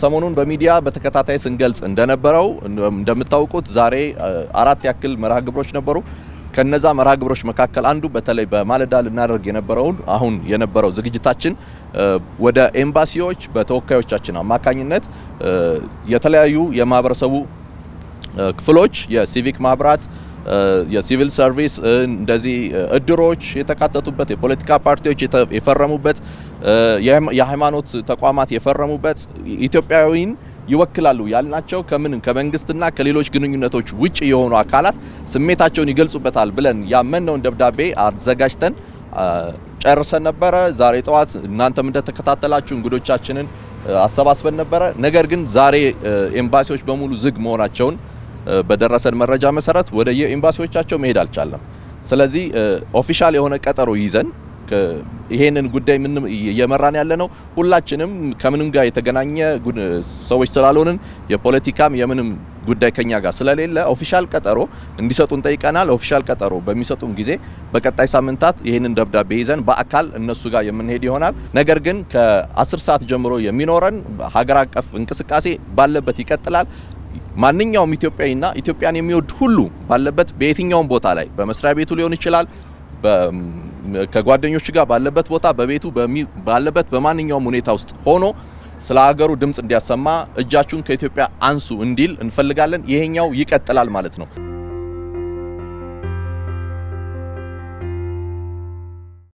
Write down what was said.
ሰሞኑን በሚዲያ በተከታታይ ስንገልጽ እንደነበረው እንደምታውቁት ዛሬ አራት ያክል መርሃ ግብሮች ነበሩ። ከነዛ መርሃ ግብሮች መካከል አንዱ በተለይ በማለዳ ልናደርግ የነበረውን አሁን የነበረው ዝግጅታችን ወደ ኤምባሲዎች በተወካዮቻችን አማካኝነት የተለያዩ የማህበረሰቡ ክፍሎች የሲቪክ ማህበራት የሲቪል ሰርቪስ እንደዚህ እድሮች የተካተቱበት የፖለቲካ ፓርቲዎች የፈረሙበት የሃይማኖት ተቋማት የፈረሙበት ኢትዮጵያዊን ይወክላሉ ያልናቸው ከምን ከመንግስትና ከሌሎች ግንኙነቶች ውጭ የሆኑ አካላት ስሜታቸውን ይገልጹበታል ብለን ያመንነውን ደብዳቤ አዘጋጅተን ጨርሰን ነበረ። ዛሬ ጠዋት እናንተም እንደተከታተላችሁ እንግዶቻችንን አሰባስበን ነበረ። ነገር ግን ዛሬ ኤምባሲዎች በሙሉ ዝግ መሆናቸውን በደረሰን መረጃ መሰረት ወደ የኤምባሲዎቻቸው መሄድ አልቻለም። ስለዚህ ኦፊሻል የሆነ ቀጠሮ ይዘን ይሄንን ጉዳይ ምን እየመራን ያለ ነው። ሁላችንም ከምንም ጋር የተገናኘ ሰዎች ስላልሆንን የፖለቲካም የምንም ጉዳይ ከኛ ጋር ስለሌለ ኦፊሻል ቀጠሮ እንዲሰጡን ጠይቀናል። ኦፊሻል ቀጠሮ በሚሰጡን ጊዜ በቀጣይ ሳምንታት ይህንን ደብዳቤ ይዘን በአካል እነሱ ጋር የምንሄድ ይሆናል። ነገር ግን ከ10 ሰዓት ጀምሮ የሚኖረን ሀገር አቀፍ እንቅስቃሴ ባለበት ይቀጥላል። ማንኛውም ኢትዮጵያዊና ኢትዮጵያን የሚወድ ሁሉ ባለበት በየትኛውም ቦታ ላይ በመስሪያ ቤቱ ሊሆን ይችላል ከጓደኞች ጋር ባለበት ቦታ በቤቱ ባለበት በማንኛውም ሁኔታ ውስጥ ሆኖ ስለ ሀገሩ ድምፅ እንዲያሰማ እጃችሁን ከኢትዮጵያ አንሱ እንዲል እንፈልጋለን። ይሄኛው ይቀጥላል ማለት ነው።